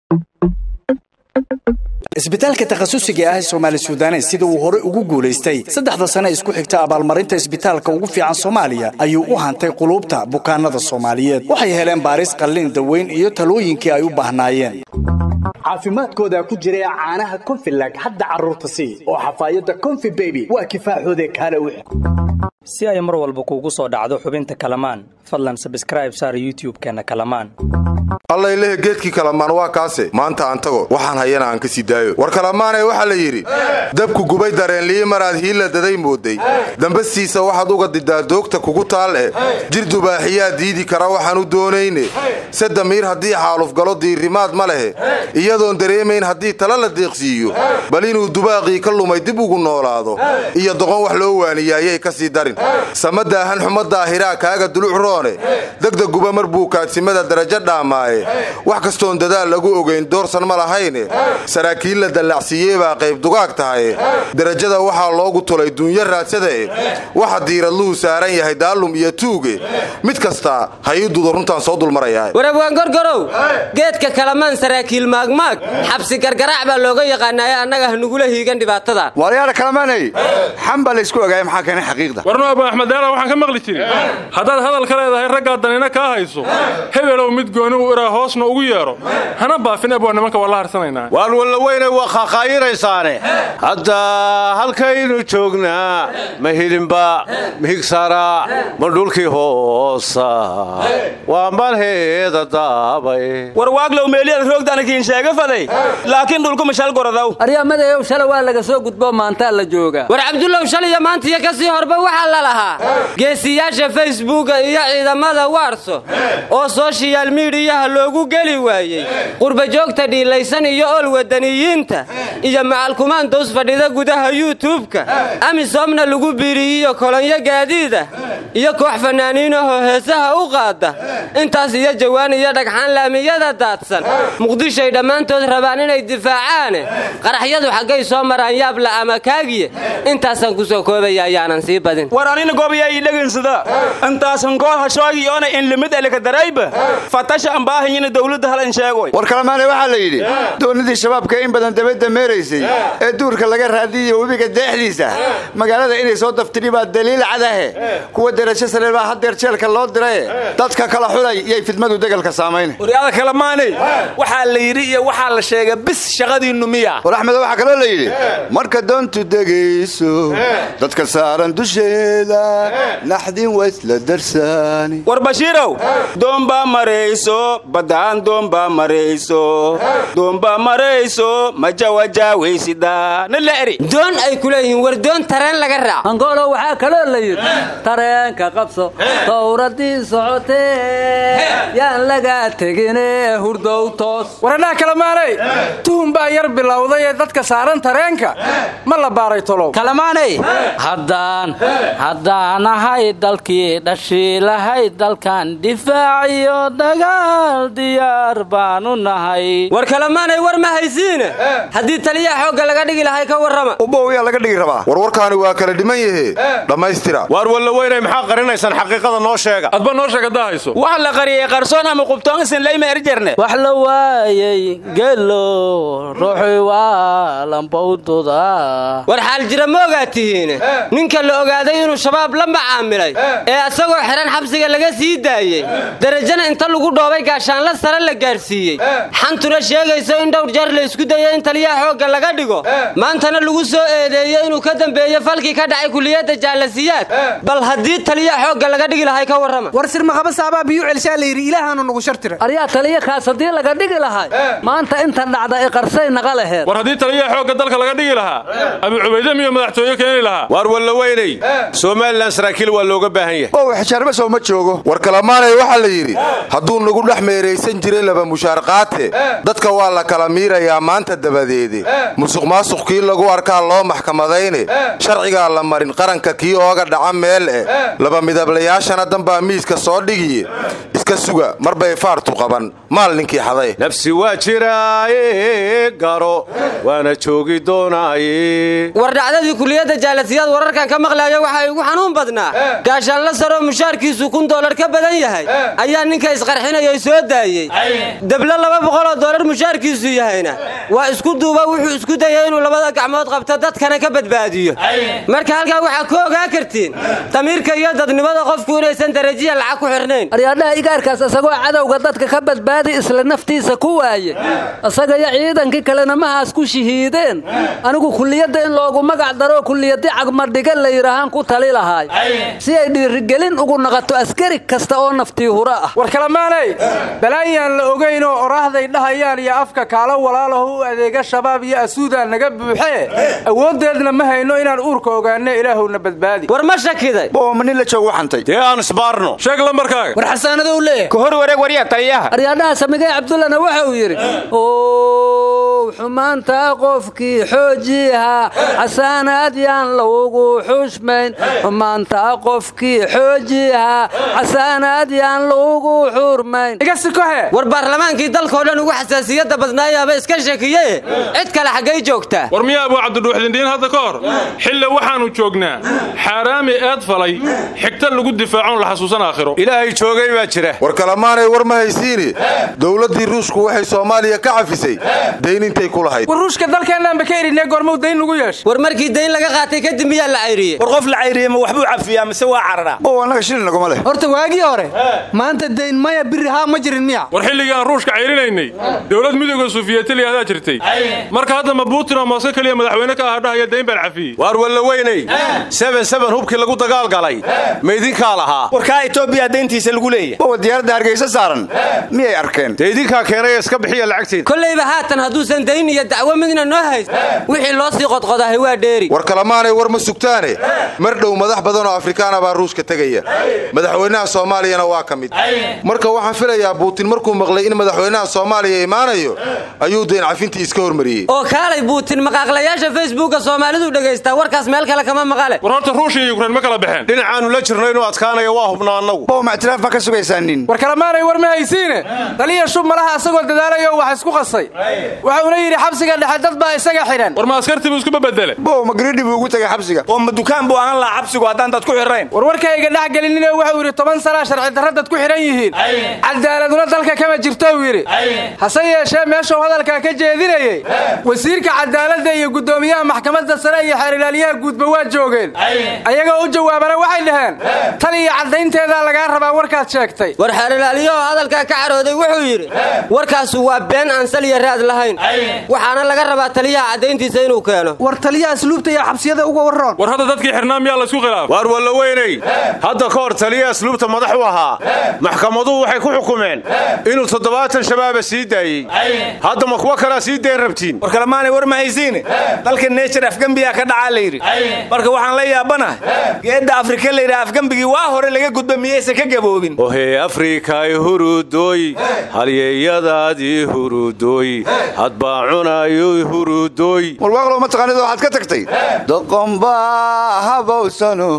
isbitaalka takhasusiga ah ee soomaali suudanes sida uu hore ugu guulaystay saddexda sane isku xigta abaalmarinta isbitaalka ugu fiican soomaaliya ayuu u hantay quluubta bukaanada soomaaliyeed waxay heleen baaris qallin daweyn iyo talooyinkii ay u baahnaayeen caafimaadkooda ku jira caanaha konfilag hadda carruurta sii oo xafaayadda konfi beby waa kifaaxoode kaale u si ay mar walba kuugu soo dhacdo xubinta kalamaan fadlan sabskraib saar youtub-keenna kalamaan allaylehe geedkii kalamaan waa kaase maanta aan tago waxaan hayana aan ka sii daayo war kalamaanee waxaa la yidhi dabku gubay dareenliyi maraad hiilla daday mooday dambastiisa waxaad uga didaa doogta kugu taal eh jir dubaaxiyaa diidi kara waxaan u doonayne se damiir haddii xaalufgalo diirimaad ma lehe iyadoon dareemayn haddii tala la deeqsiiyo bal inuu dubaaqii ka lumay dib ugu noolaado iyo doqon wax loo waaniya ayay ka sii darin samadaahan xumadaahiraa kaaga duluc roone degdeguba mar buu kaadsimada darajo dhaamaaye wax kastoon dadaal lagu ogayn doorsan ma lahayne saraakiil la dallacsiiyey baa qayb dugaag tahaye derajada waxaa loogu tulay duunyo raadsadae waxa diiradluhu saaran yahay daalum iyo tuuge mid kasta ha ii dudo runtaan soo dulmarayaa warabwaan gorgorow geedka kalamaan saraakiil maagmaag xabsi gargaraac baa looga yaqaanaaye annaga hanugula hiigan dhibaatada walayaala kalamaanay xam baa laysku ogaaya maxaa keenay xaqiiqda warno abu axmed daala waxaan ka maqli jirin haddaad hadal ka leedahay raggaa danina kaa hayso hebelow mid gooni u iraa hoosna ugu yeedho hana baafin abwaa nimanka waa la harsanaynaa waan walla weynay waa qaaqaayinaysaane hadda halkaynu joognaa ma hilinba mihigsara ma dhulkii hoosa waa malheeda daabay war waaglow meeliyaad roogdanakiin sheega faday laakiin dhulku mashal gorodow aryamadeeyow shala waa laga soo gudbo maantaa la jooga war cabdullow shaliyo maantiyo ka sii horba waxaa la lahaa geesiyaasha facebooka iyo ciidamada waarso oo soshiyal miidiyaha loogu geli waayey qurbajoogta dhiilaysan iyo ol wadaniyiinta iyo macalkumaandows fadhida gudaha yuutubka amisoomna lagu biiriyiyo kolonyo gaadiida iyo koox fanaaniinahoo heesaha u qaada intaas iyo jawaan iyo dhagxaan laamiyada daadsan muqdishoy dhammaantood rabaan inay difaacaane qaraxyadu xaggay soo maraan yaabla ama kaagiye intaasaan ku soo koobaya ayaanan sii badin war anina goobaya ii dhegansada intaasan gool hashoogi oona in limid elikadarayba fatasha ambaahinyina dowladda hal in sheegoy war kalamaane waxaa la yidhi doonidii shabaabka in badan dabadda meeraysay ee duurka laga raadiyayo webiga deexdiisa magaalada inay soo daftiri baa daliil cadahe kuwa derajo sare baa haddeer jeelka loo diraye dadka kala xulay iyay fidmadu degalka saamayn waryaada kalamaanay waxaa la yidhi iyo waxaa la sheega bis shaqadiinnu miya war axmedo waxaa kaloo la yidhi marka doontu degayso dadka saaran dusheeda naxdin waa isla darsaani war bashiirow doombaa marayso baddaan doombaa marayso doombaa marayso majawajaawaysidaa na la eri doon ay ku leeyihiin war doon tareen laga raac angoolo waxaa kaloo la yidhi tareenka qabso dowradii socotee yaan lagaa tegine hurdow toos waradhaha kalamaanay tuhun baa yar bilowday ee dadka saaran tareenka ma la baaray tolow kalamaanay haddaan haddaan ahay dalkii dhashiilahay dalkan difaaciyo dagaal diyaar baanu nahay war kalamaanay war ma haysiine haddii taliyaha xoogga laga dhigi lahay ka warrama ubowiyaa laga dhigi rabaa warwarkaani waa kala dhiman yahe dhammaystira waar walla weynay maxaa qarinaysaan xaqiiqada noo sheega adba noo sheeg haddaa hayso wax la qariyey qarsoon ama qubtoon isin layma erjerne wax la waayey gelo ruuxi waa lambawduda war xaal jira ma ogaad tihiine ninka la ogaaday inuu shabaab la macaamilay ee asagoo xidhan xabsiga laga sii daayey derajana inta lagu dhoobay gaashaanla sare la gaadhsiiyey xantuna sheegayso in dhowr jeer la isku dayo in taliyaha xoogga laga dhigo maantana lagu soo eedeeyo inuu ka dambeeyo falkii ka dhacay kuliyadda jaalasiyaad bal haddii taliyaha xoogga laga dhigi lahay ka warrama war sirmaqaba saabaa biyuu celshaa la yidhi ilaahaanu nagu shartira aryaa taliya kaas haddii laga dhigi lahay maanta intan dhacda i qarsay naqa laheed war haddii taliyaha xoogga dalka laga dhigi lahaa abu cubayde miyo madaxtooye keeni lahaa waar walla weynay somalilan saraakiil waa looga baahan yahay oo xishaarba soo ma joogo war kalamaanay waxaa la yidhi hadduu nagu dhex meeraysan jiray laba mushaar qaate dadka waa la kala miirayaa maanta dabadeede musuq maasuq kii lagu arkaa loo maxkamadayne sharcigaa la marin qaranka kii ooga dhaca meel eh laba midablayaashana danbaa miiska soo dhigiye ka suga mar bay faartu qaban maal ninkii xaday nafsi waa jiraaye garo waana joogi doonaaye war dhacdadii kuliyadda jaalasiyaad wararkan ka maqlaayo waxaa igu xanuun badnaa gaashaanla saroo mushaarkiisu kun doolar ka badan yahay ayaa ninka isqarxinayay soo daayey deblo laba boqoloo doolar mushaarkiisu yahayna waa isku duuba wuxuu isku dayay inuu labada gacmood qabto dadkana ka badbaadiyo marka halkaa waxaa ku ogaa kartiin damiirka iyo dadnimada qofku inaysan darajiya lacag ku xirnayn aryaadhaha igaarkaas isagoo cadowga dadka ka badbaadi isla naftiisa ku waaye isaga iyo ciidankii kalena mahaas ku shahiideen anigu kulliyadda in loogu magac daro kulliyadii cagmadhiga la yidhaahaan ku tali lahaay si ay dhiirigelin ugu naqato askari kasta oo naftii hura ah war kalamaanay balaayaan la ogayn oo oraahday dhahayaan iyo afka kaalo walaalaho u adeega shabaab iyo asuudaa naga buuxee awooddeedna ma hayno inaan uurka ogaanno ilaahowna badbaadi war ma shakiday booma nin la joogu xantay dee aan isbaarno sheeg lambarkaaga war xasaanada u leeyahay ka hor wareeg waryaa taliyaha aryaadhaha samigay cabdullana waxa uu yidhi ow xumaanta qofkii xoojiha xasaanaad yaan lagu xushmayn xumaanta qofkii xoojiha xasaanaad yaan lagu xurmayn iga sikohe war baarlamaankii dalkao dhan ugu xasaasiyadda badnaayaaba iska sheekiye cid kale xaggay joogtaa war miyaa abuu cabdidhuuxdindiin hadda ka hor xille waxaannu joognaa xaaraami eed falay xigta lagu difaacoon la xasuusan aakhiro ilaahay joogay baa jira war kalamaanay war ma haysiini dowladdii ruushku waxay soomaaliya ka cafisay dayn intay ku lahayd war ruushka dalkeennaanba ka erinee goormuu dayn lagu yeeshay war markii dayn laga qaatay kadib miyaa la cayriyey war qof la cayriye ma waxbuu cafiyaa mise waa cararaa bow annaga shilin naguma leh horta waagii hore maanta dayn maya biri haa ma jirin miya war xilligii aan ruushka cayrinaynay dowlad midooda sufiyetali ahdaa jirtay marka hadda ma buutin oo mooske keliya madaxweyne ka aha dhahaya dayn baan cafiyey waar walla weynay seben seben hubkii lagu dagaalgalay ma idinkaa lahaa warkaa etoobiya dayntiisa lagu leeyahay bowa diyaaradda hargeysa saaran miyay arkeen dee idinkaa keenay iska bixiya lacagteeda kollayba haatan hadduusan dayn iyo dacwo midna noo hayst wixii loo sii qodqodahay waa dheeri war kalamaanay war ma sugtaane mar dhow madax badan oo afrikaana baa ruushka tegaya madaxweynaha soomaaliyana waa ka mid marka waxaan filayaa buutin markuu maqlay in madaxweynaha soomaaliya imaanayo ayuu dayn cafintii iska hormariyey oo kaalay buutin maqaaqlayaasha facebooka soomaalidu dhagaystaa warkaas meel kale kama maqale war horta ruushia iyo yukrain ma kala baxeen dhinacaannu la jirno inuu adkaanayo waa hubnaa annagu bow ma ictiraaf ma ka sugaysaa nin war kalamaanay war ma haysiine taliya shub malaha asagoo dadaalayo wax isku qasay waxuuna yidhi xabsiga dhexe dad baa isaga xidhan war ma askartii buu isku babedele bow ma gridhi buu ugu tegay xabsiga oo ma dukaan buu ahaan lahaa xabsigu haddaan dad ku xirrayn war warkayga dhex gelinine wuxuu yidhi toban sanaa sharci darra dad ku xidhan yihiin cadaaladuna dalka kama jirto uu yidhi hase yeeshee meeshuu hadalkaa ka jeedinayey wasiirka cadaaladda iyo guddoomiyaha maxkamadda sare iyo xeerilaaliyaha guudba waa joogeen ayagoo u jawaabana waxay dhaheen tan iyo caddaynteedaa lagaa rabaa warkaad sheegtay war xeerilaaliyaho hadalkaa ka carooday wuxuu yidhi warkaasu waa been aan saliya raad lahayn waxaana laga rabaa taliyaha caddayntiisa inuu keeno war taliyaha asluubta iyo xabsiyada uga warroon war hadda dadkii xirnaa miyaa laysku khilaaf waar walla weynay hadda ka hor taliya asluubta madax u ahaa maxkamaduhu waxay ku xukumeen inuu toddobaatan shabaaba sii daayey hadda ma kuwa kalaa sii dayn rabtiin war kalamaanay war ma haysiine dalka neejar afgembiyaa ka dhacaa la yidhi marka waxaan la yaabanahay geedda afrika la yidhaha afgembigii waa hore laga gudba miyaysan ka gaboobin ohee afrikay hurudooy halyeeyadaadii hurudooy hadbaa cunayo hurudooy warwaaqlow ma taqaanid waxaad ka tagtay doqonbaa habawsano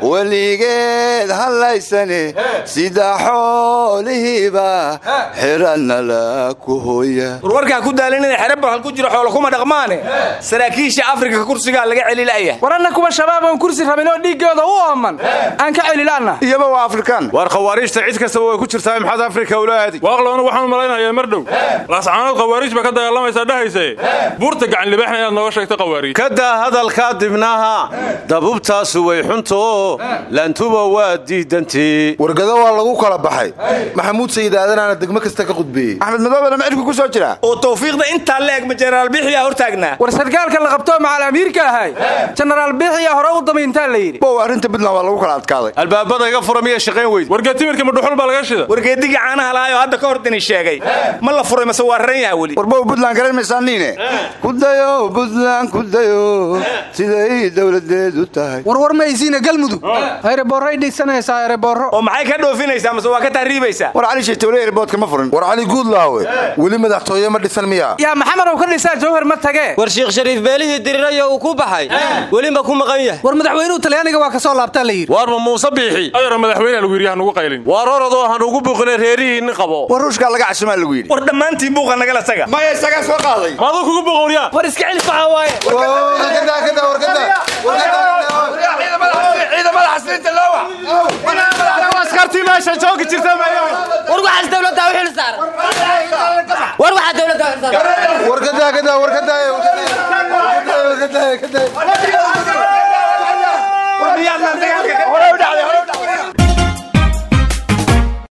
weligeed hallaysane sida xoolihiiba xiranala ku hooya war warkaa ku daalin inay xere barhal ku jiro xoolo kuma dhaqmaane saraakiisha afrika kursigaa laga celila'ya war anna kuwa shabaab aan kursi rabin oo dhiiggooda u ooman aan ka celila'na iyaba waa afrikaan waar khawaariijta cid kastaba way ku jirtaa maxaad afrika ula aadi waaqloona waxaan u malaynayaa mar dhow laascaanood khawaariij ba ka dagaalamaysaa dhahayse buurta gacan libaaxna inaad nooga sheegto khawaariij ka daa hadalkaa dibnaha dabubtaasu way xunto laantuba waa diidantii wargado waa lagu kala baxay maxamuud sayid aadanaana degmo kasta ka qudbeeyey axmed madoobena macirku ku soo jira oo tawfiiqda intaa la eg ma jenaraal bixiyaa hortaagnaa war sarkaalka la qabtoo macal amiirka ahay jenaraal biixiyaa hore u damayntaa la yidhi bow arrinta puntland waa lagu kala adkaaday albaabada iga fura miya shaqayn weyd wargeed timirka ma dhuxul baa laga shida wargeedigii caanaha lahaayoo hadda ka hor dini sheegay ma la furay mase waa raran yaha weli war bow puntland garan maysaaniine kudayo buntland kudayo siday dowladeedu tahay warwar maysiina galmudug ereborray dhigsanaysaa ereborro oo maxay ka dhoofinaysaa mase waa ka tahriibaysaa war cali sheetowle erboodka ma furin war cali guudlaawe weli madaxtooye ma dhisan miya yaa maxamed ow ka dhisaa jawhar ma tagee war shiikh shariif beelihii dirirayo uu ku baxay weliba ku maqan yahay war madaxweynuhu talyaaniga waa ka soo laabtaa la yidhi waar ma muuse biixi ayaro madaxweyne lagu yidhi hanugu qaylin waar orodoo hanugu buuqinay reerihii nin qabo war ruushkaa laga casumaa lagu yidhi war dhammaantiin buuqa nagala taga maya isagaa soo qaaday maaduu kugu boqowriyaa war iska celi faxa waaye ciidamada xasrinta loowa askartii meesha joogi jirta war waxaas dowladda u xil saaran war waxaa dowladda u xil saaran warkadaa kadaa warkadaa warkadaa warkadaa